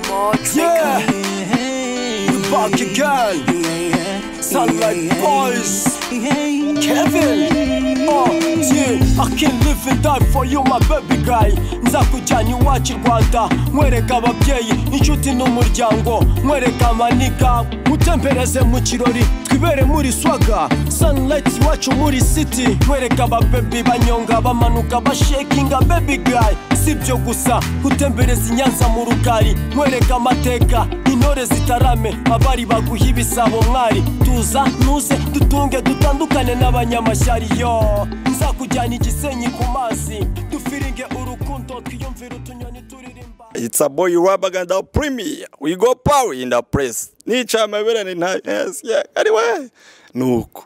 all Yeah, trickery. we back again. Sunlight Boys, Kevin. Oh, yeah. I can live and die for you, my baby guy. Nzakujyana iwacu i Rwanda, nkwereka ababyeyi, inshuti n'umuryango, nkwereka amaniga. Mutempereze mu kirori, twibere muri swaga. Sunlight iwacu muri city, nkwereka ababebi banyonga, bamanuka, bashekinga baby guy. Si ibyo gusa, utembereza i Nyanza mu rugari, nkwereka amateka, intore zitarame, abari baguha ibisabo mwari. Tuza ntuze dutunge dutandukane n'abanyamashyari yo nzakujyana igisenyi ku mazi dufiringe urukundo twiyumvire utunyoni turirimba It's a boy Rabaganda Premier. We go power in the press. Nicha amabera ni nta- yes, yeah. Anyway, nuko.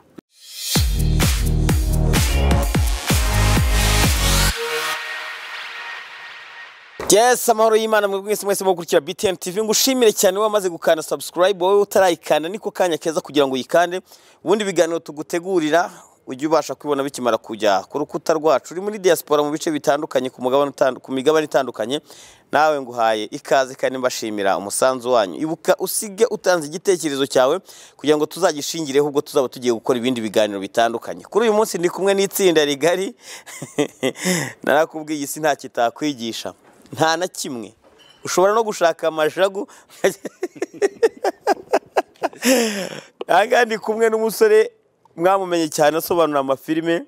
Yes, amahoro y'Imana mwebwe mwese mwese mukurikira BTN TV ngushimire cyane wamaze gukanda subscribe wowe utarayikanda niko kanya keza kugira ngo uyikande ubundi biganiro tugutegurira ujye ubasha kubibona bikimara kujya ku rukuta rwacu uri muri diaspora mu bice bitandukanye ku mugabane utandu- ku migabane itandukanye nawe nguhaye ikaze kandi mbashimira umusanzu wanyu ibuka usige utanze igitekerezo cyawe kugira ngo tuzagishingireho ubwo tuzaba tugiye gukora ibindi biganiro bitandukanye kuri uyu munsi ndi kumwe n'itsinda rigari narakubwiye isi nta kitakwigisha nta na kimwe ushobora no gushaka amajagu ahangaha ndi kumwe n'umusore mwamumenye cyane asobanura amafilime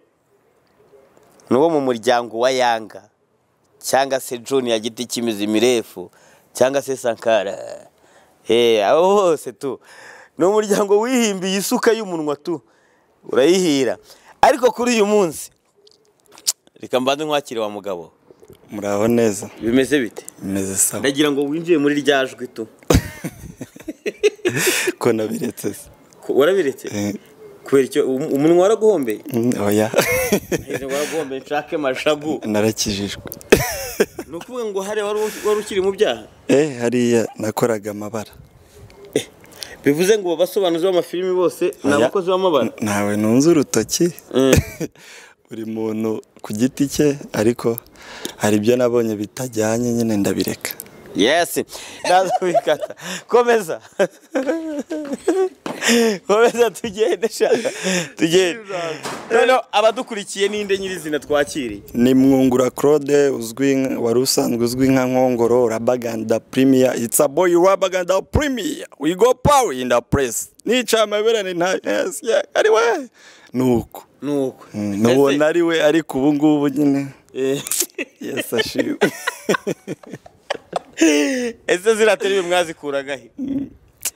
ni uwo mu muryango wa yanga cyangwa se John ya giti cy'imizi mirefu cyangwa se sankara Eh, aho hose tu ni umuryango wihimbiye isuka y'umunwa tu urayihira ariko kuri uyu munsi reka mbanze nkwakire wa mugabo Muraho neza. bimeze bite Meze sawa. ndagira ngo winjiye muri rya jwi tu Ko nabiretse se. Ko- warabiretse Eh, kubera icyo um- umunwa waraguhombeye mm, Oya. Ntegereje ngo waraguhombeye nshake mashagu Narakijijwe. ni ukuvuga ngo hariya wari u- wari ukiri mu byaha Eh, hariya nakoraga amabara. bivuze ngo abasobanuzi b'amafilimi bose ni Oya. abakozi b'amabara N- Ntawe nunze urutoki. Mm. Buri muntu ku giti cye ariko hari ibyo nabonye bitajyanye nyine ndabireka. yesi naza kubikata komeza komeza tugende shaka tugende noneho abadukurikiye ninde nyirizina twakiriye ni mwungura claude uzwi nk- wari usanzwe uzwi nka nkongoro rabaganda premier it's a boy rabaganda premier we go power in the press nica amabera ni nta yes yeah ari we nuko ni uko nubona ari we ariko ubu ngubu nyine Ese- yes ashiwe ese ziriya terebe mwazikuragahe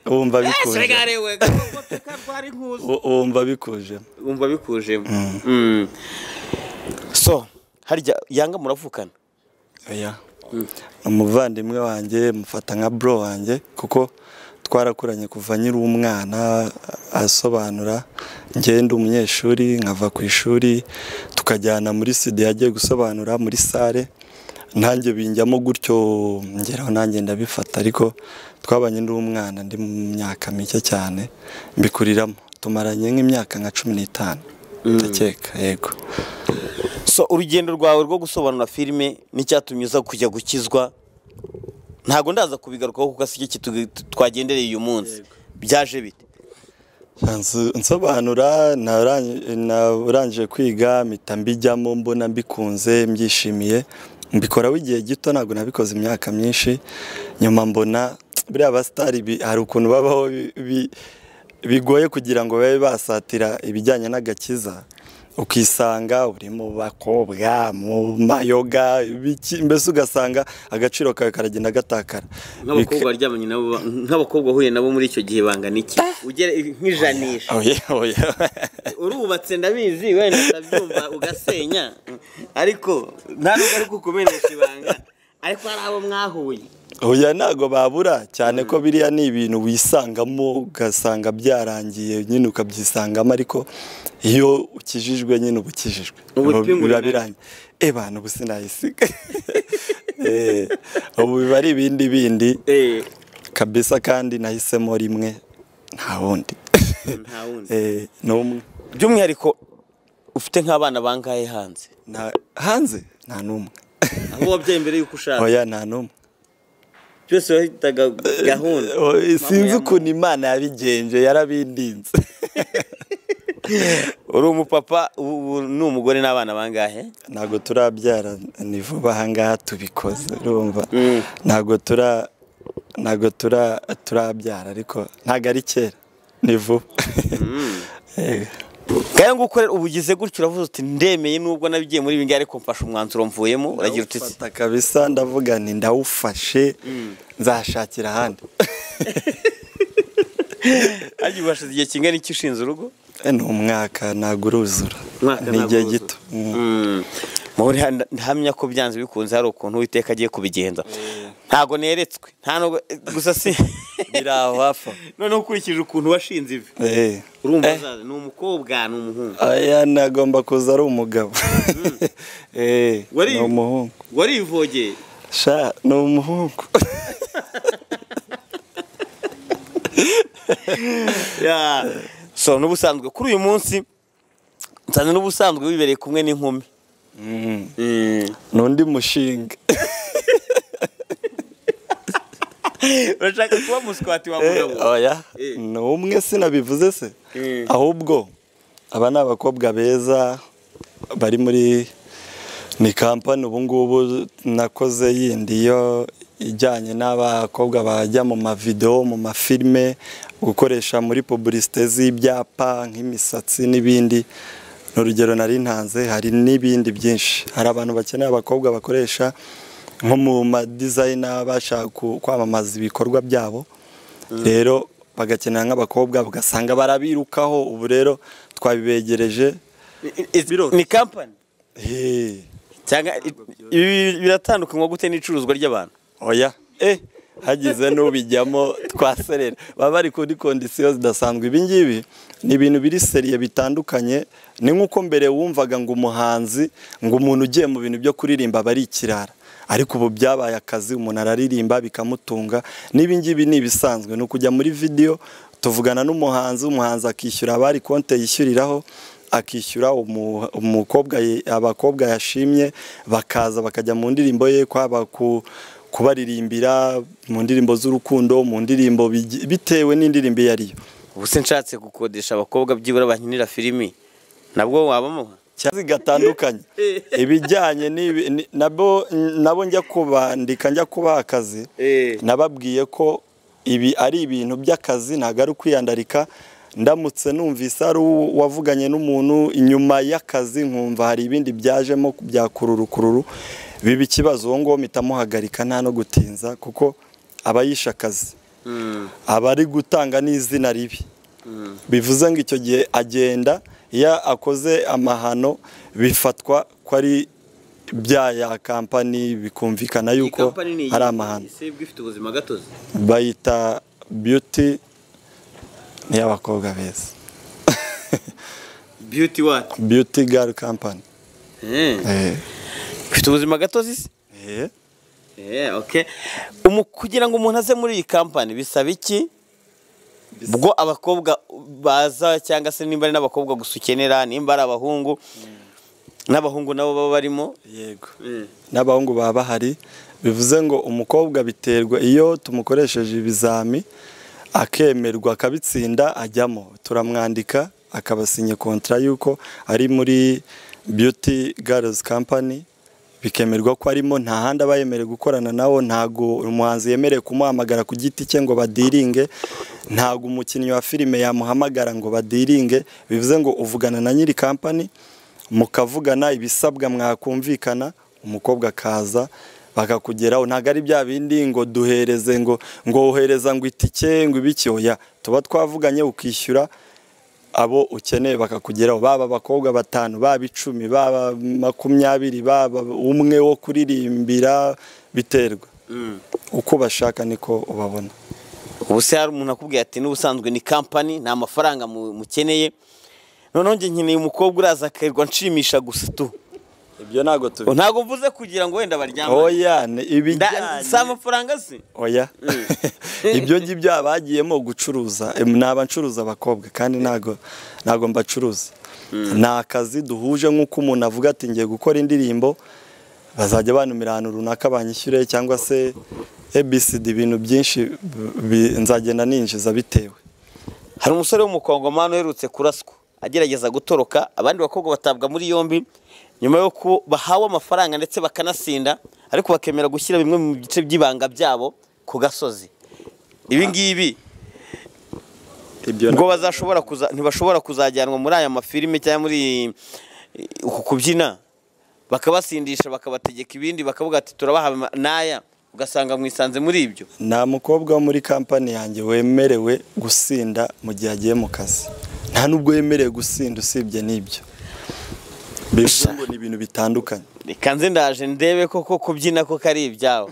wumva ese bikuje regare we gakopeka rwari nkuzi U- wumva bikuje wumva bikujemo Mm. so harya yanga muravukana oya umuvandimwe wanjye mufata nka bro wanjye kuko twarakuranye kuva nkiri umwana asobanura ngenda umunyeshuri nkava ku ishuri tukajyana muri sida yagiye gusobanura muri sale nanjye binjyamo gutyo ngeraho nanjye ndabifata ariko twabanye ndi umwana ndi mu myaka mike cyane mbikuriramo tumaranye nk'imyaka nka cumi n'itanu ndakeka yego so urugendo rwawe rwo gusobanura filime n'icyatumye uza kujya gukizwa ntabwo ndaza kubigarukaho kuko si cyo kitu- twagendereye uyu munsi byaje bite Nsu- nsobanura narang- narangije kwiga mpita mbijyamo mbona mbikunze mbyishimiye mbikoraho igihe gito ntabwo nabikoze imyaka myinshi nyuma mbona buriya basitari bi- hari ukuntu babaho bi- bi- bigoye kugira ngo babe basatira ibijyanye n'agakiza ukisanga uri mu bakobwa mu mayoga ibiki- mbese ugasanga agaciro kawe karagenda gatakara nk'abakobwa waryamanye nabo ba- nk'ababakobwa uhuye nabo muri icyo gihe bangana iki ugere nk'ijanisha oya oya urubatse ndabizi wenda utabyumva ugasenya ariko nta nubwo ari kukumenesha ibanga ariko hari abo mwahuye Oya ntago babura cyane ko biriya ni ibintu wisangamo ugasanga byarangiye nyine ukabyisangamo ariko iyo ukijijwe nyine uba ukijijwe Ubu Biba- twingurira biba iki? birangiye e bantu ubu sinayisiga Eh, ubu biba ari ibindi bindi Eh, kabisa kandi nahisemo rimwe nta wundi nta wundi Eh, n'umwe by'umwihariko ufite nk'abana bangahe hanze Nta- hanze nta n'umwe aho wabyaye mbere y'uko ushaka oya nta n'umwe byose wahitaga gahunda Eh, sinzi ukuntu imana yabigenje yarabindinze uri umupapa ubu ubu ni umugore n'abana bangahe ntabwo turabyara ni vuba ahangaha tubikoze urumva ntabwo tura ntabgo tura turabyara ariko ntabwo ari kera ni vuba Eh, kandi ngo ukorera ubu ugize gutyo uravuze uti ndemeye nubwo nabigiye muri ibi ngibi ariko mfashe umwanzuro mvuyemo uragira uti ndawufata kabisa ndavuga nti ndawufashe nzashakira ahandi ariko ubashize igihe kingana iki ushinze urugo Eh, ni umwaka ntabwo uruzura Umwaka ni ntabwo igihe uruzura. gito Mm. muhore ntamya ko byanze bikunze hari ukuntu uwiteka agiye kubigenza ntago neretswe nta nubwo gusa si biri aho hafi aho. noneho ukurikije ukuntu washinze ivi Eh. urumva Eh. azaza ni umukobwa ni umuhungu Aya nagomba kuza ari umugabo. Eh, Wari- ni umuhungu. warivogeye Sha, ni umuhungu. Ya. so n'ubusanzwe kuri uyu munsi nsanze n'ubusanzwe wibereye kumwe n'inkumi N'undi mushinga. urashaka kuba muswati wa Eh, mugabo Oya, Eh. ni umwe sinabivuze se. Eh. Ahubwo aba ni abakobwa beza bari muri ni kampani ubu ngubu nakoze yindi yo ijyanye n'abakobwa bajya mu mavidewo mu mafilime gukoresha muri pubulisite z'ibyapa nk'imisatsi n'ibindi ni urugero nari ntanze hari n'ibindi byinshi hari abantu bakeneye abakobwa bakoresha nko mu madizayina bashaka ku- kwamamaza ibikorwa byabo rero bagakenera nk'abakobwa ugasanga barabirukaho ubu rero twabibegereje ni kampani Hey. cyangwa ibi biratandukanywa gute n'icuruzwa ry'abantu oya eh hagize n'ubijyamo twaserera baba bari kuri kondisiyo zidasanzwe ibi ngibi ni ibintu biri seriye bitandukanye ni nk'uko mbere wumvaga ngo umuhanzi ngo umuntu ugiye mu bintu byo kuririmba aba ari ikirara ariko ubu byabaye akazi umuntu araririmba bikamutunga n'ibi ngibi ni ibisanzwe ni ukujya muri vidiyo tuvugana n'umuhanzi umuhanzi akishyura abari konte yishyuriraho akishyura umu- umukobwa ye- abakobwa yashimye bakaza bakajya mu ndirimbo ye kwaba ku kubaririmbira mu ndirimbo z'urukundo mu ndirimbo bigi- bitewe n'indirimbo iyo ariyo ubu se nshatse gukodesha abakobwa byibura bankinira filimi nabwo wabamuha cyangwa zigatandukanye ibijyanye n'ibi- ni- nabo nabo njya kubandika njya kubaha akazi Eh. nababwiye ko ibi ari ibintu by'akazi ntabwo ari ukwiyandarika ndamutse numvise ari uwo- wavuganye n'umuntu inyuma y'akazi nkumva hari ibindi byajemo bya kururukururu biba ikibazo uwo nguwo mpita muhagarika nta no gutinza kuko aba yishe akazi aba ari gutanga n'izina ribi bivuze ngo icyo gihe agenda iyo akoze amahano bifatwa ko ari bya ya kampani bikumvikana yuko hari amahano ifite ubuzima gatozi bayita beauty ni iy'abakobwa beza beauty what beauty girl company Eh. ifite ubuzima gatozi se Eh. Eh, okay. Umu- kugira ngo umuntu aze muri iyi kampani bisaba iki ubwo abakobwa baza cyangwa se nimba ari n'abakobwa gusa ukenera nimba ari abahungu n'abahungu nabo baba barimo yego n'abahungu baba bahari bivuze ngo umukobwa biterwa iyo tumukoresheje ibizami akemerwa akabitsinda ajyamo turamwandika akabasinye kontara y'uko ari muri beauty girls company bikemerwa ko arimo nta handi aba yemerewe gukorana nawo ntago umuhanzi yemerewe kumuhamagara ku giti cye ngo badiringe ntago umukinnyi wa filime yamuhamagara ngo badiringe bivuze ngo uvugana na nyiri kampani mukavugana ibisabwa mwakumvikana umukobwa akaza bakakugeraho ntabwo ari bya bindi ngo duhereze ngo ngo wohereza ngo itike ngo ibiki oya tuba twavuganye ukishyura abo ukeneye bakakugeraho baba abakobwa batanu baba icumi baba makumyabiri baba umwe wo kuririmbira biterwa uko bashaka niko ubabona ubu se hari umuntu akubwiye ati n'ubusanzwe ni kampani nta mafaranga mu- mukeneye noneho njye nkeneye umukobwa uraza akirirwa nshimisha gusa tu ibyo ntabwo tubi ntabwo mvuze kugira ngo wenda baryamane oya ni Nda- ibijyanye si amafaranga se oya ibyo ngibyo bagiyemo gucuruza Em, ni abancuruza abakobwa kandi ntago ntago mbacuruza ni akazi duhuje nk'uko umuntu avuga ati ngiye gukora indirimbo bazajya banumira ahantu runaka banyishyure cyangwa se abcd ibintu byinshi bi- nzagenda ninjiza bitewe hari umusore w'umukongomani uherutse kuraswa agerageza gutoroka abandi bakobwa batabwa muri yombi nyuma y'uko bahawe amafaranga ndetse bakanasinda ariko bakemera gushyira bimwe mu bice by'ibanga byabo ku gasozi ibi ngibi ibyo ngo bazashobora kuza ntibashobora kuzajyanwa muri aya mafilime cyangwa muri eh, uku kubyina bakabasindisha bakabategeka ibindi bakavuga ati turabaha ama- n'aya ugasanga mwisanze muri ibyo nta mukobwa wo muri kampani yanjye wemerewe gusinda mu gihe agiye mu kazi nta n'ubwo yemerewe gusinda usibye n'ibyo bivuze ngo ni ibintu bitandukanye reka nze ndaje ndebe koko kubyina koko ari ibyabo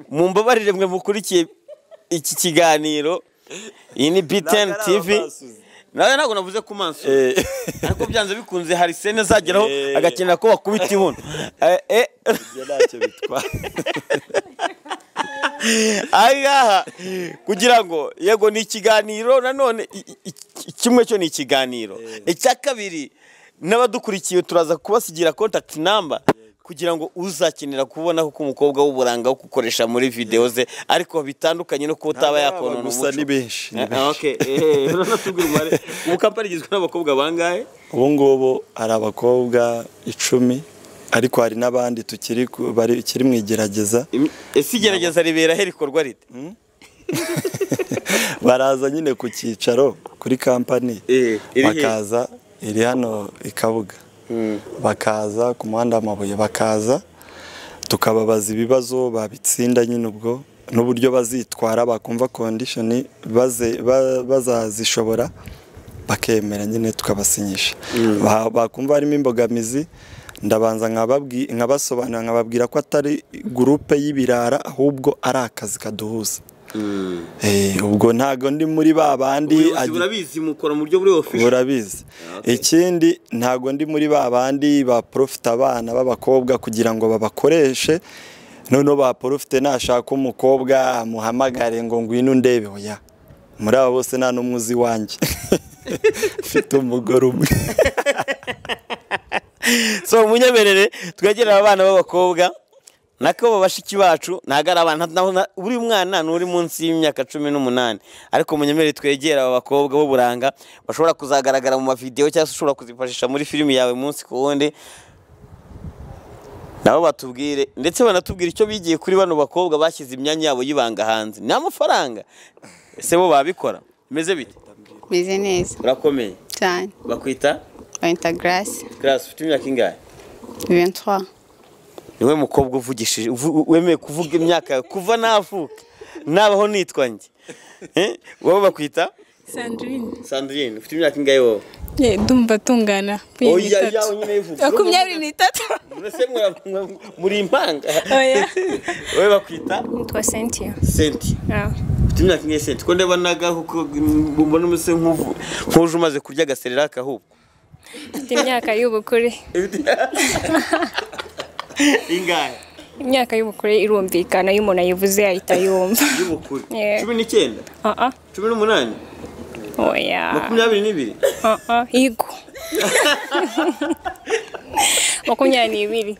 mu mbabarire mwe mukurikiye iki kiganiro iyi ni btn Ntabwo ari tv abasuzi. nawe ntabwo navuze ku maso Eh. ariko byanze bikunze hari sene zageraho Eh. agakenera ko bakubita ibuno Eh, eh. ibyo ntacyo bitwara aha ngaha kugira ngo yego ni ikiganiro nanone i- i- i- kimwe cyo ni ikiganiro icya kabiri n'abadukurikiye turaza kubasigira contact number kugira ngo uzakenera kubonaho ko umukobwa w'uburanga wo gukoresha muri videwo ze ariko bitandukanye no kuba utaba Ntabwo yakonona aba gusa umuco ni benshi, ni Eh, ah, benshi. okay. Eh, uranatubwira umubare. ubu kampani igizwe n'abakobwa bangahe ubu ngubu hari abakobwa icumi ariko hari n'abandi tukiri ku- bari- ikiri mu igerageza Im- ese igerageza ribera he rikorwa rite baraza nyine ku cyicaro kuri kampani Eh, iri he? bakaza iri hano i kabuga bakaza ku muhanda w'amabuye bakaza tukababaza ibibazo babitsinda nyine ubwo n'uburyo bazitwara bakumva kondishoni baze- ba- bazazishobora bakemera nyine tukabasinyisha Ba- bakumva harimo imbogamizi ndabanza nkababwi- nkabasobanurira nkababwira ko atari gurupe y'ibirara ahubwo ari akazi kaduhuza Eh, ubwo ntago ndi muri ba bandi ubuyobozi agi- burabizi mukora mu buryo buri official burabizi ikindi ntago ndi muri ba bandi baporofita abana b'abakobwa kugira ngo babakoreshe noneho baporofite nashaka umukobwa amuhamagare ngo ngwino undebe oya muri abo bose nta n'umwe uzi iwanjye mfite umugore umwe so munyemerere twegereye abana b'abakobwa nako bashiki bacu ntabwo ari abana nabo na- buri mwana ni uri munsi y'imyaka cumi n'umunani ariko munyemerere twegere aba bakobwa b'uburanga bashobora kuzagaragara mu mavidewo cyangwa se ushobora kuzifashisha muri filimi yawe umunsi ku wundi nabo batubwire ndetse banatubwire icyo bigiye kuri bano bakobwa bashyize imyanya yabo y'ibanga hanze ni amafaranga ese bo babikora bimeze bite meze neza urakomeye cyane bakwita bayita garasi karasi ufite imyaka ingahe ventwa niwe mukobwa uvugishije uvu- wemeye kuvuga imyaka yawe kuva navuka nabaho nitwa njye Eh, wowe bakwita sandrine sandrine ufite imyaka ingahe wowe ye ndumva tungana Oya, yawe nyine ivuga. makumyabiri n'itatu Mbese mwara- mwa- muri impanga oya wowe bakwita nitwa sentiya senti ufite imyaka ingahe senti ko ndeba nagahuko mbona umese nk'uvu- nk'uje umaze kurya agaserera akahubwo mfite imyaka y'ubukure ingahe imyaka y'ubukure irumvikana iyo umuntu ayivuze ahita yumva y'ubukure Yeah. cumi n'icyenda aha cumi n'umunani oya makumyabiri n'ibiri aha higo makumyabiri n'ibiri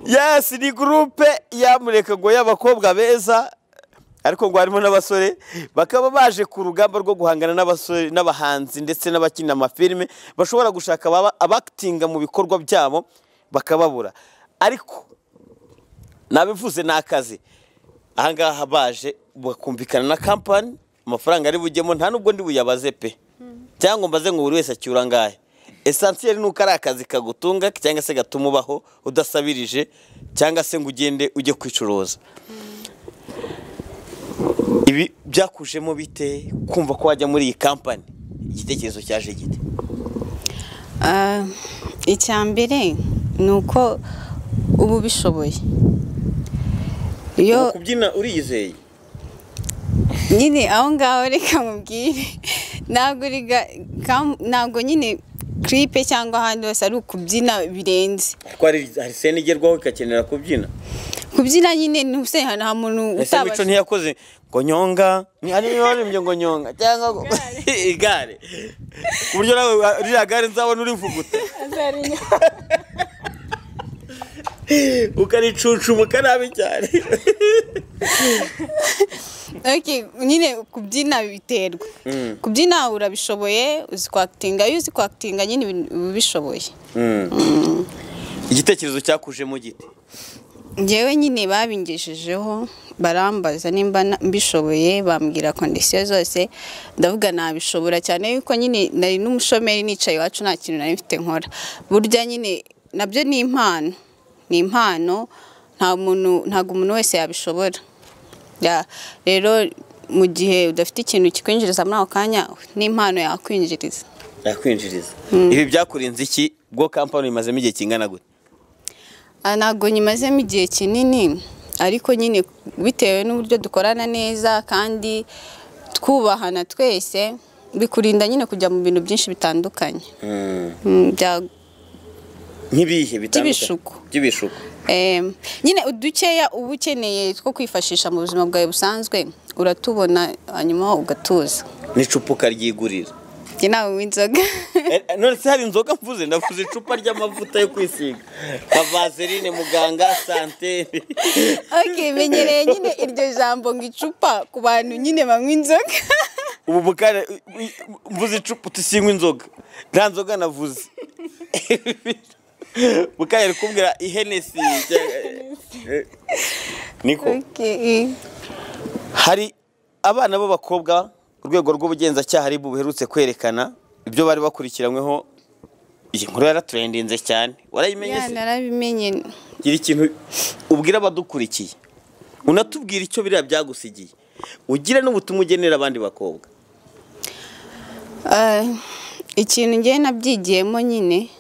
yes ni gurupe yamureka ngo y'abakobwa beza ariko ngo harimo n'abasore bakaba baje ku rugamba rwo guhangana n'abasore n'abahanzi ndetse n'abakina amafilime bashobora gushaka ababa- abakitinga mu bikorwa byabo bakababura ariko nabivuze ni akazi ahangaha baje bakumvikana na kampani amafaranga ari bujyemo nta n'ubwo ndi buyabaze pe cyangwa ngo mbaze ngo buri wese acyura angahe esansiyeri ni uko ari akazi kagutunga cyangwa se gatuma ubaho udasabirije cyangwa se ngo ugende ujye kwicuruza ibi byakujemo bite kumva ko wajya muri iyi kampani igitekerezo cyaje gite icya mbere ni uko uba ubishoboye iyo Ubu kubyina uriyizeye nyine aho ngaho reka mubwire ntabwo riga kam- ntabwo nyine kiripe cyangwa ahandi hose ari ukubyina birenze kuko hari hari sena igerwaho igakenera kubyina kubyina nyine ntuse nta muntu ese mico utabasha ntiyakoze ngo nyonga ni hari n'abarimbye ngo nyonga cyangwa ngo igare ku buryo nawe ririya gare nzabona urivuguta ukanicucuma ukanabi cyane Okay, nyine kubyina biterwa kubyina urabishoboye uzi kwakitinga iyo uzi kwakitinga nyine ibintu uba ubishoboye igitekerezo cyakuje mu giti njyewe nyine babingeshejeho barambaza nimba na- mbishoboye bambwira kondisiyo zose ndavuga nabishobora cyane yuko nyine nari n'umushomeri nicaye iwacu nta kintu nari mfite nkora burya nyine nabyo ni impano ni impano nta muntu ntabwo umuntu wese yabishobora Ya, rero mu gihe udafite ikintu kikwinjiriza muri ako kanya ni impano yakwinjiriza yakwinjiriza ibi byakurinze iki bwo kampani imazemo igihe kingana gute Ah, ntabwo nyimazemo igihe kinini ariko nyine bitewe n'uburyo dukorana neza kandi twubahana twese bikurinda nyine kujya mu bintu byinshi bitandukanye Mm, bya- nk'ibihe bitandukanye By'ibishuko. by'ibishuko em, nyine udukeya uba ukeneye two kwifashisha mu buzima bwawe busanzwe uratubona hanyuma ugatuza n'icupa ryigurira njye nawe w'inzoga Eh, none se hari inzoga mvuze ndavuze icupa ry'amavuta yo kwisiga nka vaseline muganga sante okay, menyereye nyine iryo jambo ngo icupa ku bantu nyine banywa inzoga ubu bukare mvuze icupa tusinywa inzoga nta nzoga navuze bukare ari kumbwira ihenesi niko okay. hari abana b'abakobwa urwego rw'ubugenzacyaha ari buherutse kwerekana ibyo bari bakurikiranyweho iyi nkuru yaraturendinze cyane warayimenye ya se narabimenye gira ikintu ubwira abadukurikiye unatubwira icyo biriya byagusigiye ugire n'ubutumwa ugenera abandi bakobwa Ah, ikintu ngewe nabyigiyemo nyine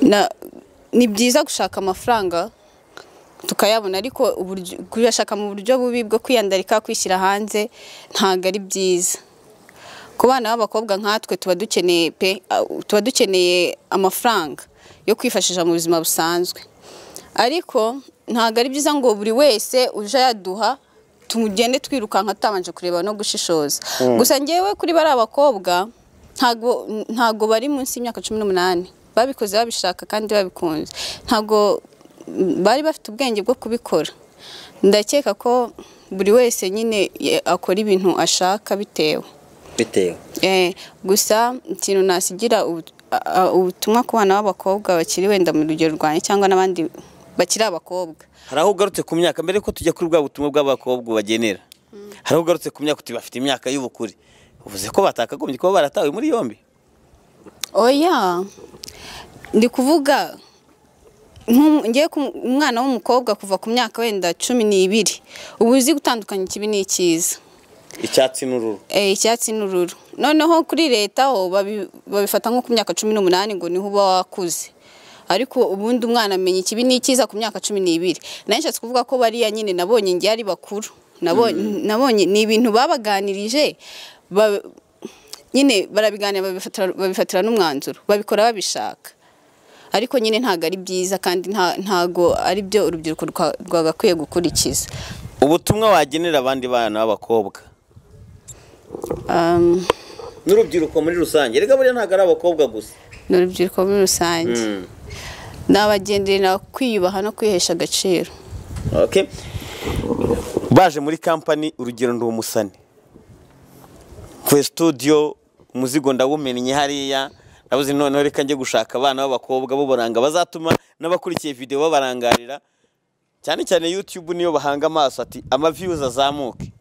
na- ni byiza gushaka amafaranga tukayabona ariko uburyo- kuyashaka mu buryo bubi bwo kwiyandarika kwishyira hanze ntabwo ari byiza ku bana b'abakobwa nkatwe tuba dukeneye pe ah, tuba dukeneye amafaranga yo kwifashisha mu buzima busanzwe ariko ntabwo ari byiza ngo buri wese uje ayaduha tugende twirukanka tutabanje kureba no gushishoza gusa ngewe kuri bari abakobwa ntago ntago bari munsi y'imyaka cumi n'umunani babikoze babishaka kandi babikunze ntago bari bafite ubwenge bwo kubikora ndakeka ko buri wese nyine ye- akora ibintu ashaka bitewe bitewe Eh, gusa ikintu nasigira ubu- a- a- ubutumwa ku bana b'abakobwa bakiri wenda mu rugero rwanjye cyangwa n'abandi bakiri abakobwa hari aho ugarutse ku myaka mbere ko tujya kuri bwa butumwa bw'abakobwa ubagenera hari aho ugarutse ku myaka uti bafite imyaka y'ubukure uvuze ko batakagombye kuba baratawe muri yombi oya ndi kuvuga nk'um- ngiye ku- umwana w'umukobwa kuva ku myaka wenda cumi n'ibiri uba uzi gutandukanya ikibi n'ikiza icyatsi n'ururu Eh, icyatsi n'ururu noneho kuri leta ho babi- babifata nko ku myaka cumi n'umunani ngo niho uba wakuze ariko ubundi umwana amenya ikibi n'ikiza ku myaka cumi n'ibiri nayo nshatse kuvuga ko bariya nyine nabonye ngiye ari bakuru nabonye nabonye ni ibintu babaganirije ba- nyine barabiganira babifatira- babifatira n'umwanzuro babikora babishaka ariko nyine ntabwo ari byiza kandi nta- ntago ari byo urubyiruko rwa- rwagakwiye gukurikiza ubutumwa wagenera abandi bana b'abakobwa Um, n'urubyiruko muri rusange reka buriya ntabwo ari abakobwa gusa ni urubyiruko muri rusange nabagenderera kwiyubaha no kwihesha agaciro Okay. baje muri kampani urugero ndi umusani kwe studio umuzigo ndawumennye hariya nabuze noneho reka njye gushaka abana b'abakobwa b'uburanga bazatuma n'abakurikiye video babarangarira cyane cyane youtube niyo bahanga amaso ati ama views azamuke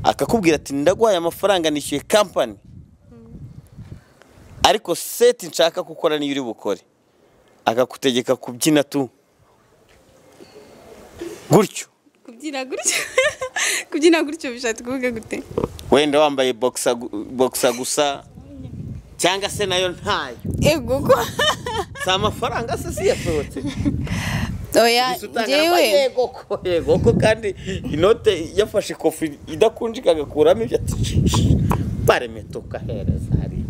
akakubwira ati ndaguhaye amafaranga nishyuye kampani ariko seti nshaka gukora niyo uri bukore akagutegeka kubyina tu gutyo kubyina gutyo kubyina gutyo bishatse kuvuga gute wenda wambaye boxer gu- boxer gusa cyangwa se nayo ntayo yego ko si amafaranga se si yasohotse oya Gusa utanga njyewe amafaranga, yego ko yego ko kandi inote yafashe kofi idakunjika agakuramo ibyo ati "Shishi, paremete ukahereza hariya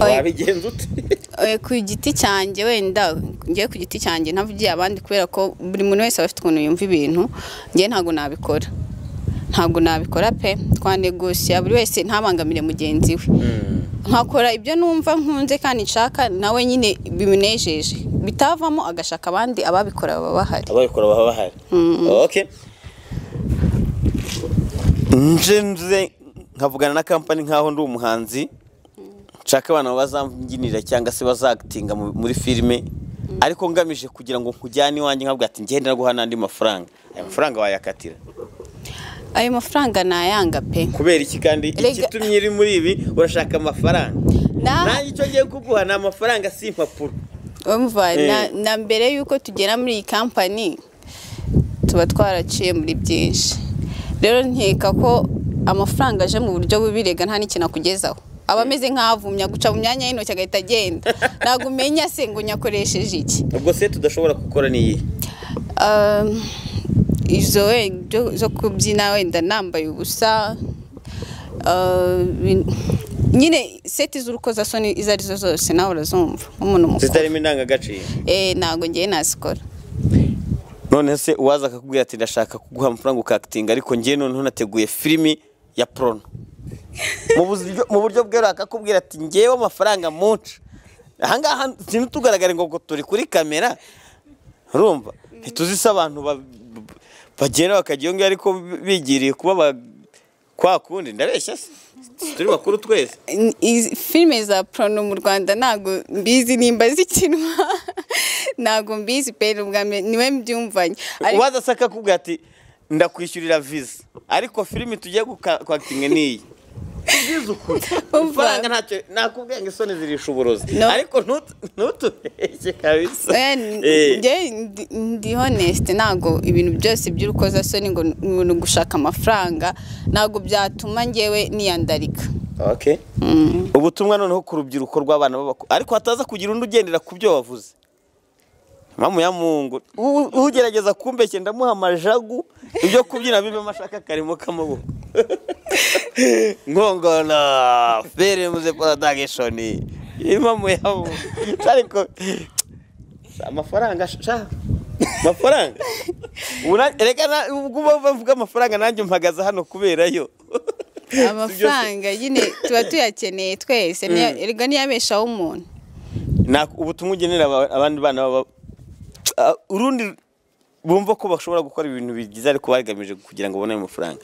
Oya. wabigenza ute oya ku giti cyanjye wenda njyewe ku giti cyanjye ntavugiye abandi kubera ko buri muntu wese aba afite ukuntu yumva ibintu njyewe ntabwo nabikora ntabwo nabikora pe twanegosiya buri wese ntabangamire mugenzi we nkakora ibyo numva nkunze kandi nshaka nawe nyine bimunejeje bitavamo agashaka abandi ababikora baba bahari ababikora baba bahari okay nje nze nkavugana na kampani nkaho ndi umuhanzi nshaka abantu bazambyinira cyangga se bazagitinga mu- muri filime ariko ngamije kugira ngo nkujyane iwanjye nkabwira ati ngende naguha n'andi mafaranga aya mafaranga wayakatira ayo mafaranga nayanga pe kubera iki kandi Erega- ikitumye uri muri ibi urashaka amafaranga Na- nanjye icyo ngiye kuguha ni amafaranga si impapuro Umva, Eh. na- na mbere y'uko tugera muri iyi kampani tuba twaraciye muri byinshi rero nkeka ko amafaranga aje mu buryo bubi rega nta n'ikintu akugezaho aba ameze nk'avumya guca mu myanya y'intoki agahita agenda ntabwo umenya se ngo nyakoresheje iki ubwo se tudashobora gukora niyi Um, izo wenda zo kubyina wenda nambaye ubusa uh, bin- nyine seti z'urukozasoni izo arizo zose nawe urazumva nk'umuntu mukuru zitarimo indangagaciro Eh, ntabwo ngewe nazikora none se uwaza akakubwira ati ndashaka kuguha amafaranga ukakitinga ariko ngewe noneho nateguye filimi ya porono mu buryo- mu buryo bweruye akakubwira ati ngewe amafaranga munca ahangaha ntitugaragare ngo ngo turi kuri kamera urumva ntituzi se abantu ba- bagenda bakajya iyo ngiyo ariko bigiriye kuba ba- kwa kundi ndabeshya se turi bakuru twese N- izi- filime za porno mu rwanda ntabwo mbizi nimba zikinwa ntabwo mbizi pe ubwa mbere niwe mbyumvanye Ariko- uwaza se akakubwira ati ndakwishyurira viza ariko filimi tugiye guka- kwakitinga ni iyi Umva. amafaranga ntacyo nakubwiye ngo isoni zirisha uburozi No. ariko ntu- ntutubeshye kabisa Eh, n- Eh, njye ndi- ndi honest ntabwo ibintu byose by'urukozasoni ngo n- ngo ni ugushaka amafaranga ntabwo byatuma njyewe niyandarika okay. ubutumwa noneho ku rubyiruko rw'abana b'abakuru ariko hataza kugira undi ugendera ku byo wavuze mamu ya mungu u- ugerageza kumbeshya ndamuha amajagu ibyo kubyina bibe amashaka karimo k'amaboko nkongona feri muze porodagishoni imamu ya mungu ariko amafaranga sha amafaranga Ubu na- reka na- ubwo uba bavuga amafaranga nanjye mpagaze hano kuberayo amafaranga nyine tuba tuyakeneye twese niyo- erega niyabeshaho umuntu Nta- ubutumwa ugenera aba- abandi bana baba- Ah, urundi bumva ko bashobora gukora ibintu bigize ariko bagamije kugira ngo babone ayo mafaranga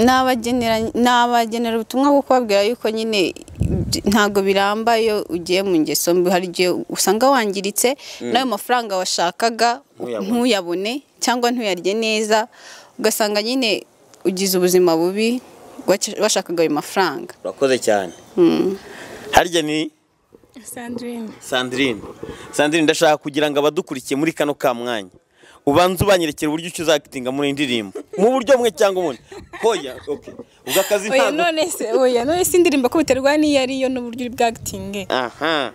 nabagenera nabagenera ubutumwa bwo kubabwira yuko nyine ibyo- ntabwo biramba iyo ugiye mu ngeso mbi hari igihe usanga wangiritse n'ayo mafaranga washakaga Ntuyabone. ntuyabone cyangwa ntuyarye neza ugasanga nyine ugize ubuzima bubi wac- washakaga ayo mafaranga urakoze cyane harya ni sandrine sandrine ndashaka kugira ngo abadukurikiye muri kano ka mwanya ubanze ubanyrekera uburyo icyo uzakitinga muri iyi ndirimbo mu buryo bumwe cyangwa ubundi hoya okay. ubwo akazi oya ntabwo none se oya none se indirimbo ko biterwa n'iyo ariyo n'uburyo uri bwagitinge aha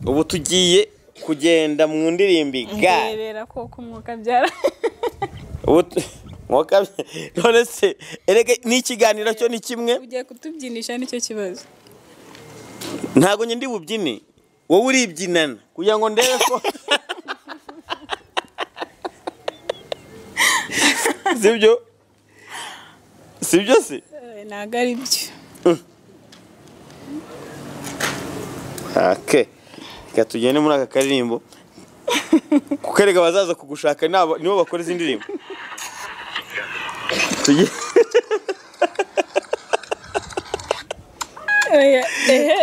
ubu tugiye kugenda mu ndirimbo igare ngerebera koko umwuka byara ubu tu- mwaka none se erega n'ikiganiro cyo ni kimwe ugiye kutubyinisha nicyo kibazo ntabwo njye ndi bubyine wowe uribyinana kugira ngo ndebe ko sibyo sibyo se Eh, ntabwo ari byo ake reka tugende muri aka karirimbo kuko erega abazaza kugushaka ni aba- nibo bakora izi ndirimbo tugiye Oya, ehe.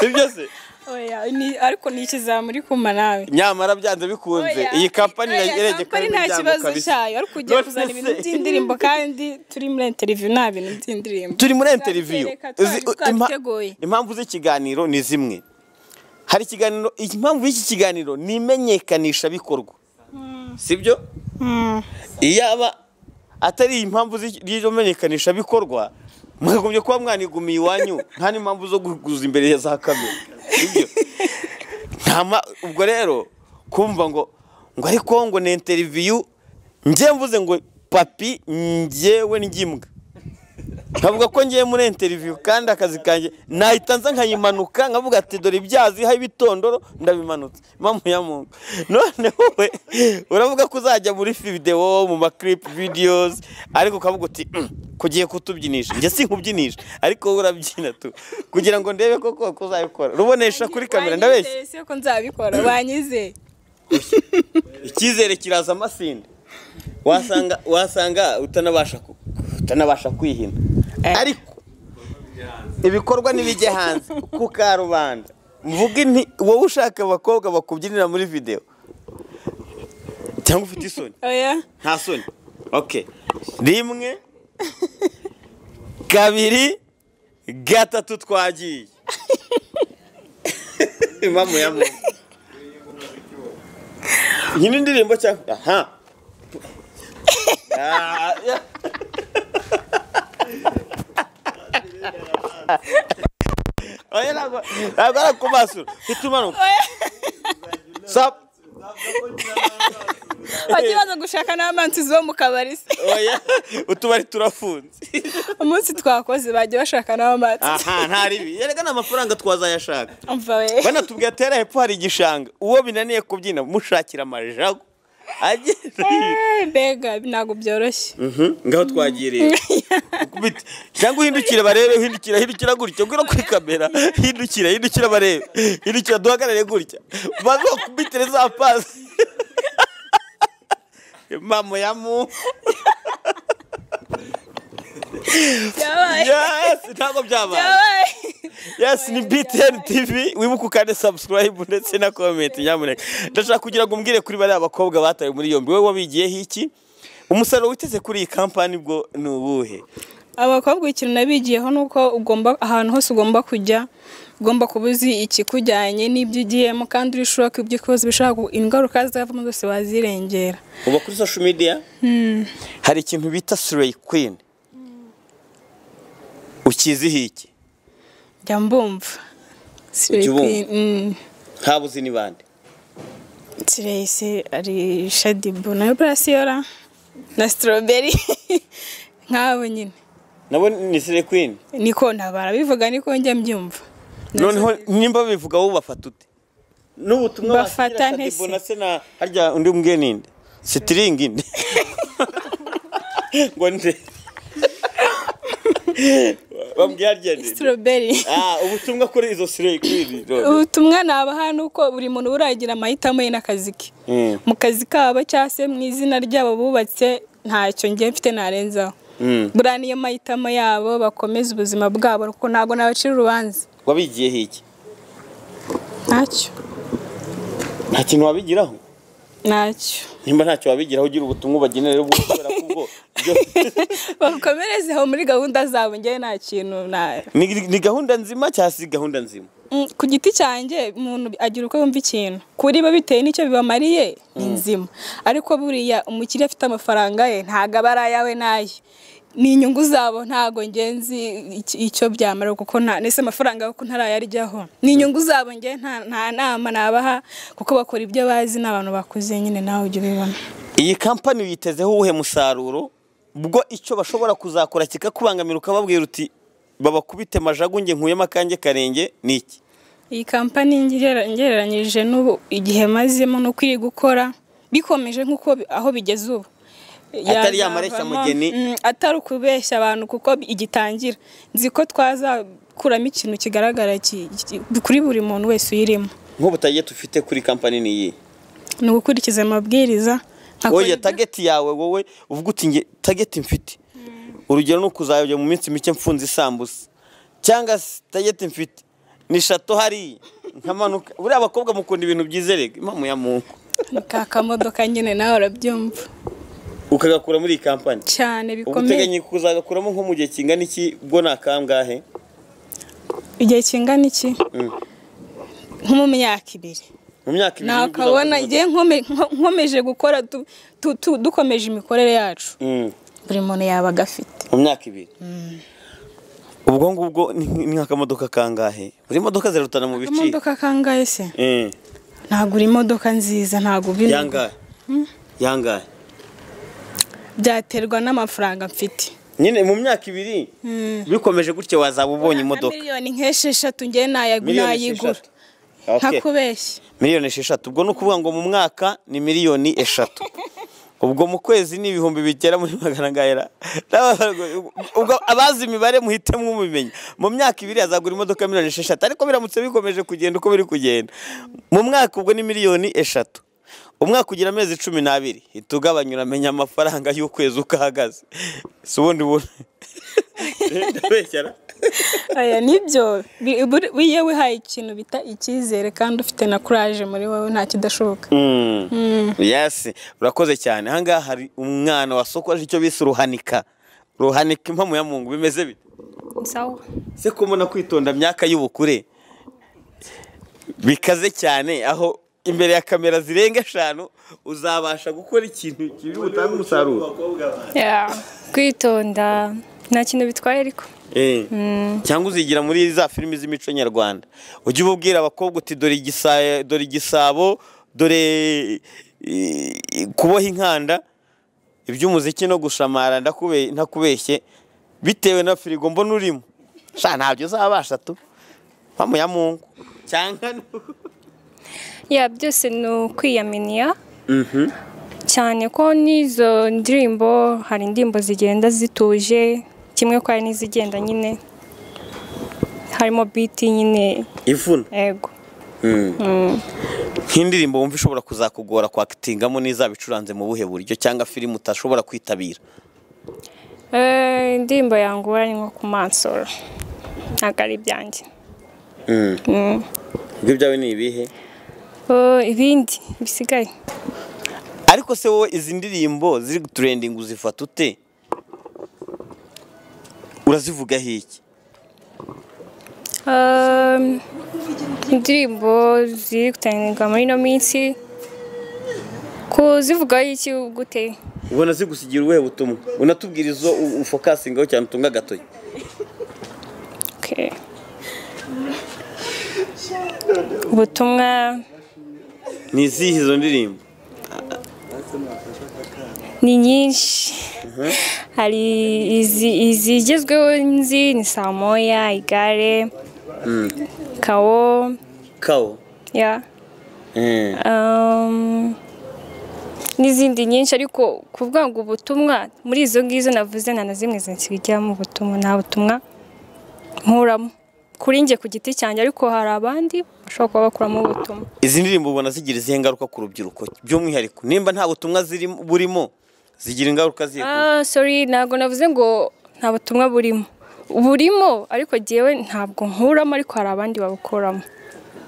sibyo se oya ni- ariko ni ikizamuri kuma nawe nyamara byanze bikunze iyi kampani Oya, iregeje kampani nta kibazo cyayo ariko ugiye None kuzana ibintu se- by'indirimbo kandi turi muri interview nta bintu by'indirimbo turi muri interiviyu Tuzabitereka, twari twabiteguye. impamvu z'ikiganiro ni zimwe hari ikiganiro impamvu y'iki kiganiro ni imenyekanisha bikorwa sibyo iyaba atari iyi impamvu z'iki- y'iryo menyekanisha bikorwa mwagombye kuba mwanigumiye iwanyu nta n'impamvu zo guguza imbere ya za kamera sibyo Nta ma- ubwo rero kumva ngo ngo ariko ngo ni interiviyu njye mvuze ngo papi njyewe ngimbwa nkavuga ko ngiye muri interiviyu kandi akazi kanjye nahita nza nkayimanuka nkavuga ati dore ibyazi ha ibitondoro ndabimanutse mpamvu ya mungu none wowe uravuga ko uzajya muri videwo mu makiripe videozi ariko ukavuga uti "Mm, kugiye kutubyinisha njye sinkubyinisha ariko wowe urabyina tu kugira ngo ndebe ko koko uzabikora rubonesha kuri kamera ndabeshya Wanyizeye se ko nzabikora banyizeye icyizere kiraza amasinde wasanga wasanga utanabasha ku- utanabasha kwihina ariko ibikorwa n'ibijya hanze ku karubanda mvuge nti wowe ushaka abakobwa bakubyinira muri videwo cyangwa ufite isoni oya nta soni oke rimwe kabiri gatatu twagiye imamu ya muntu iyi ni indirimbo cyangwa aha Ah, ya- oya ntabwo ntabwo ari ku maso mfite umanuka sapu bajye baza gushaka n'amansizi bo mu kabari se oya utubari turafunze umunsi twakoze bagiye bashaka n'amansizi aha nta ribi yereka ni amafaranga twazayashaka umva we banatubwiye atera hepfo hari igishanga uwo binaniye kubyina mushakira amajago agenda Eh, mbega ntabwo byoroshye Mhm, ngaho twagiye rero Ukubite. cyangwa uhindukire barebe uhindukira hindukira gutya ubwira kuri kamera hindukira hindukira barebe hindukira duhagarare gutya maze bakubitire za pasi mama ya mu byabaye yes ntabwo byabaye byabaye yes ni btn tv wibuke ukande subscribe ndetse na comment nyamuneka ndashaka kugira ngo umbwire kuri bariya bakobwa batawe muri yombi wowe wabigiyeho iki umusaruro witeze kuri iyi kampani bwo ni uwuhe abakobwa ikintu nabigiyeho ni uko ugomba ahantu hose ugomba kujya ugomba kuba uzi ikikujyanye n'ibyo ugiyemo kandi uri shuwa ko ibyo ukoze bishobora gu- ingaruka zizavamo zose wazirengera uba kuri social media hari ikintu bita slay queen ukiziho iki njya mbumva Ujya ubumva? Queen, mm. ntabuzi uzi ni bande Tracy ari Shadibu nayo Brasiora na Strawberry nk'abo nyine nabo ni slay queen niko ntabara bivuga niko njya mbyumva noneho nimba bivuga wowe ubafata ute n'ubutumwa Mbafata wagira nte se? Shaddy Bonase na harya undi mbwe ninde sitiringi nde ngo nde bambwiye harya nde Strawberry Ah, ubutumwa kuri izo slay queen rero. ubutumwa nabaha ni uko buri muntu buragira amahitamo ye n'akazi ke Mm. mu kazi kabo cyangwa se mu izina ryabo bubatse ntacyo njye mfite narenzaho Mm. buriya niyo mahitamo yabo bakomeza ubuzima bwabo kuko ntabwo nabacira urubanza wabigiyeho iki ntacyo nta kintu wabigiraho ntacyo nimba ntacyo wabigiraho ugira ubutumwa ubagenera ubwo kubera ko ubwo byo- bakomereze aho muri gahunda zabo njyewe nta kintu na ni, ni gahunda nzima cyangwa si gahunda nzima Mm, ku giti cyanjye umuntu agira uko yumva ikintu kuri bo bitewe n'icyo bibamariye ni nzima ariko buriya umukiriya afite amafaranga ye ntabwo aba ari ayawe n'aye ni inyungu zabo ntabwo ngenzi icyo byamara kuko nta nese amafaranga yo ntarayaryaho ni inyungu zabo nge nta nta nama nabaha kuko bakora ibyo bazi ni abantu bakuze nyine nawe ujya ubibona iyi kampani uyitezeho uwuhe musaruro bwo icyo bashobora kuzakora kikakubangamira ukababwira uti babakubite majagunge nkuyemo akange karenge ni iki iyi kampani ngera- ngereranyije n'ubu igihe mazemo no kuri gukora bikomeje nk'uko bi- aho bigeze ubu Atari ya Yazavamo, mareshya mugeni. mm, atari ukubeshya abantu kuko igitangira nzi ko twazakuramo ikintu kigaragara ki- ki- kuri buri muntu wese uyirimo nk'ubu tageti ufite kuri kampani ni iyi ni ugukurikiza amabwiriza nkakora oya ibyo- tageti yawe wowe uvuga uti nge tageti mfite urugero ni ukuzajya mu minsi mike mfunze isambusa cyangwa se tageti mfite ni shato hariya nkamanuka buriya abakobwa mukunda ibintu byizerega impamvu ya muntu ni ka kamodoka nyine nawe urabyumva ukagakura muri iyi kampani cyane uba bikomeye uteganya kuzagakuramo nko mu gihe kingana iki bwo ni akangahe igihe kingana iki Mm. nko mu myaka ibiri mu myaka ibiri nibwo nakabona uzabona. igihe nkome- nko- nkomeje gukora du- tu- tu- dukomeje imikorere yacu Mm, buri muntu yabaga afite mu myaka ibiri ubwo ngubwo ni ni nk'akamodoka kangahe buri modoka zirarutana mu bice imodoka kangahe se Eh, ntabwo uri imodoka nziza ntabwo uba yangahe yangahe byaterwa n'amafaranga mfite nyine mu myaka ibiri bikomeje gutya wazaba ubonye imodoka miliyoni nk'esheshatu njye nayagu- Miliyoni nayigura esheshatu. Okay. ntakubeshya miliyoni esheshatu ubwo ni ukuvuga ngo mu mwaka ni miliyoni eshatu ubwo mu kwezi ni ibihumbi bigera muri magana angana ubwo abazi imibare muhite mwumumenya mu myaka ibiri azagura imodoka miliyoni esheshatu ariko biramutse bikomeje kugenda uko biri kugenda mu mwaka ubwo ni miliyoni eshatu umwaka ugira amezi cumi n'abiri hita ugabanya uramenya amafaranga y'ukwezi uko ahagaze si ubundi buntu ndabeshyara aya nibyo Bi- buri- iyo wihaye ikintu bita icyizere kandi ufite na kuraje muri wowe nta kidashoboka yasi urakoze cyane ahangaha hari umwana wasokoje icyo bise uruhanika ruhanika impamu ya mungu bimeze bite sawa se ko mbona kwitonda myaka y'ubukure bikaze cyane aho imbere ya kamera zirenga eshanu uzabasha gukora ikintu kibi butange umusaruro Yeah. kwitonda nta kintu bitwaye ariko Eh. cyangwa uzigira muri za filimi z'imico nyarwanda ujye ububwira abakobwa uti dore igisa- dore igisabo dore eh, kuboha inkanda iby'umuziki no gushamara ndakube- ntakubeshye bitewe na firigo mbona urimo sha ntabyo uzabasha tu mpamu ya mungu cyangwa nu- ya byose ni ukwiyaminiya cyane ko n'izo ndirimbo hari indirimbo zigenda zituje kimwe kwa n'izigenda nyine harimo biti nyine ivuna yego nk'indirimbo wumva ishobora kuzakugora kwakitingamo n'izaba icuranze mu buhe buryo cyangwa filime utashobora kwitabira Eh, indirimbo yangura ni nko kumansura ntabwo ari ibyanjye ibyo byawe ni ibihe Oh, ibindi bisigaye ariko se wowe izi ndirimbo ziri turendinga uzifata ute urazivugaho iki Um, indirimbo ziri gutangirwa muri ino minsi kuzivugaho iki gute ubona zigusigira ubuhe butumwa unatubwira izo u- ufokasingaho cyane utunga agatoki Okay. ubutumwa ni izihe izo ndirimbo ni nyinshi hari izi- izigezweho nzi ni saa moya igare kawo kawo ya Um, n'izindi nyinshi ariko kuvuga ngo ubutumwa muri izo ngizo navuze nta na zimwe zinsigajyamo ubutumwa nta butumwa nkuramo kuri njye ku giti cyanjye ariko hari abandi bashobora kuba bakuramo ubutumwa izi ndirimbo ubona zigira izihe ngaruka ku rubyiruko by'umwihariko nimba nta butumwa zirimo burimo zigira ingaruka zihe ku- ah sorry ntabwo navuze ngo nta butumwa burimo burimo ariko jyewe ntabwo nkuramo ariko hari abandi babukuramo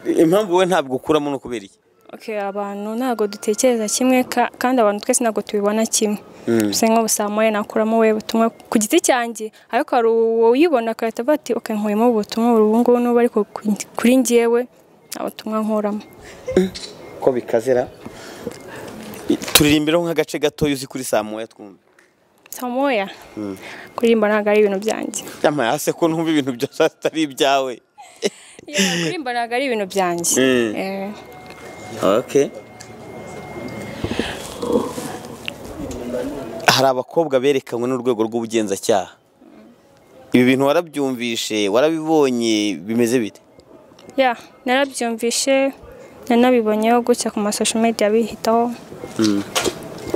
impamvu wowe ntabwo ukuramo ni ukubera iki Okay, abantu ntabwo dutekereza kimwe ka- kandi abantu twese ntabwo tubibona kimwe bisa nko saa moya nakuramo we butumwa ku giti cyanjye ariko hari uwuyibona agahita avuga ati okay nkuyemo ubutumwa ubu ngubu n'ubu ariko ku- kuri njyewe nta butumwa nkuramo ko bikazira turirimbiraho nk'agace gatoya uzi kuri saa moya twumve saa moya kuririmba ntabwo ari ibintu byanjye yamaye hasi ko numva ibintu byose atari ibyawe Yeah, kuririmba ntabwo ari ibintu byanjye Mm. Eh, okay hari abakobwa berekanwe n'urwego rw'ubugenzacyaha ibi bintu warabyumvishe warabibonye bimeze bite yeah, narabyumvishe nanabibonyeho gutya ku masosho media bihitaho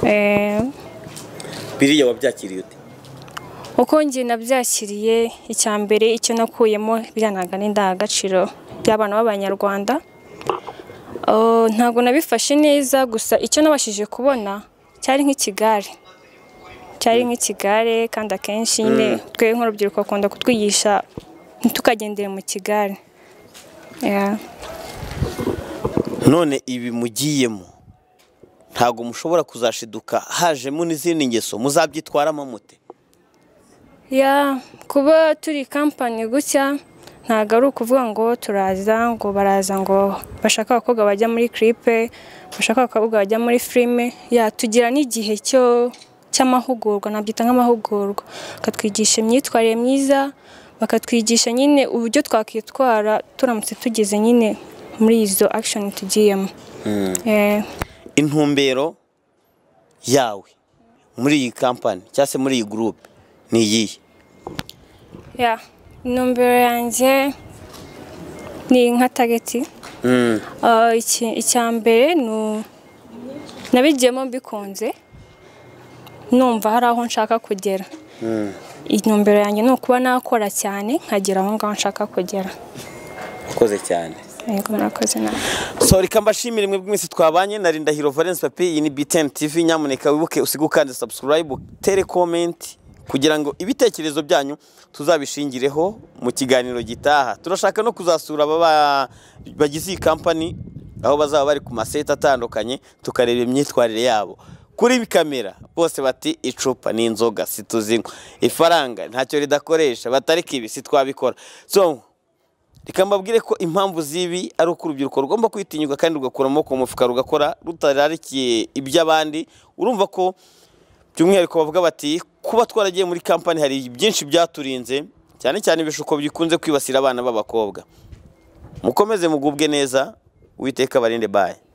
Eh, biriya wabyakiriye ute uko njye nabyakiriye icya mbere icyo nakuyemo biranaga n'indangagaciro by'abana b'abanyarwanda Oh, ntabwo nabifashe neza gusa icyo nabashije kubona cyari nk'ikigare cyari nk'ikigare kandi akenshi nyine twe nk'urubyiruko bakunda kutwigisha ntitukagendere mu kigare Yeah. none ibi mugiyemo ntabwo mushobora kuzashiduka hajemo n'izindi ngeso muzabyitwaramo mute ya kuba turi kampani gutya ntabwo ari ukuvuga ngo turaza ngo baraza ngo bashaka abakobwa bajya muri kiripe bashaka abakobwa bajya muri filime ya tugira n'igihe cyo cy'amahugurwa nabyita nk'amahugurwa bakatwigisha imyitwarire myiza bakatwigisha nyine uburyo twakwitwara turamutse tugeze nyine muri izo akishoni tugiyemo Eh, intumbero yawe muri iyi kampani cyangwa se muri iyi gurupe ni iyihe ya intumbero yanjye ni nka tageti Mm, Ah, iki- icya mbere ni u- nabigiyemo mbikunze numva hari aho nshaka kugera intumbero yanjye ni ukuba nakora cyane nkagera aho ngaho nshaka kugera ukoze cyane yego murakoze nawe so reka mbashimire mwe bw'iminsi twabanye na Ndahiro Valence Papi iyi ni BTN TV nyamuneka wibuke usige ukanda subscribe utere comment kugira ngo ibitekerezo byanyu tuzabishingireho mu kiganiro gitaha turashaka no kuzasura aba ba- bagize iyi kampani aho bazaba bari ku maseta atandukanye tukareba imyitwarire yabo kuri kamera bose bati icupa ni inzoga situzinywa ifaranga ntacyo ridakoresha batareka ibi sitwabikora so reka mbabwire ko impamvu z'ibi ari uko urubyiruko rugomba kwitinyuka kandi rugakura amaboko mu mufuka rugakora rutararikiye iby'abandi urumva ko by'umwihariko bavuga bati kuba twaragiye muri kampani hari byinshi byaturinze cyane cyane ibishuko bikunze kwibasira abana b'abakobwa mukomeze mugubwe neza uwiteka barinde baye